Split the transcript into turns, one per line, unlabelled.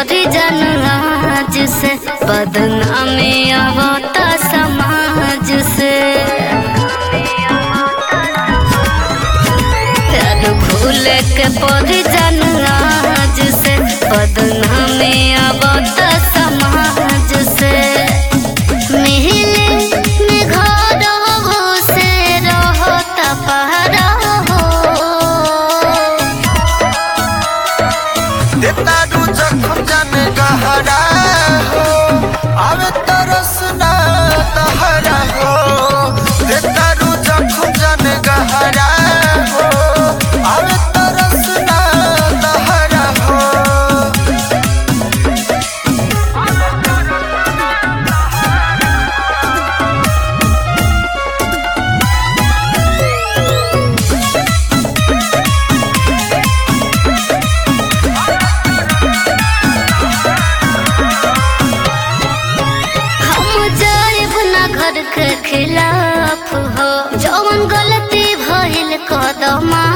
परी जन आज से बदनामी आवता समाज से प्यार भूल के परी जन आज से बदनामी आवता समाज से मिले में घर से रहता पहरा हो
देतारू जखम जाने गहरा हो आवे तरस ना तहरा हो देतारू जखम जाने गहरा हो आवे तरस ना तहरा हो
हम जाइब ना घर के खिलाफ हो जौन गलती भइल कदम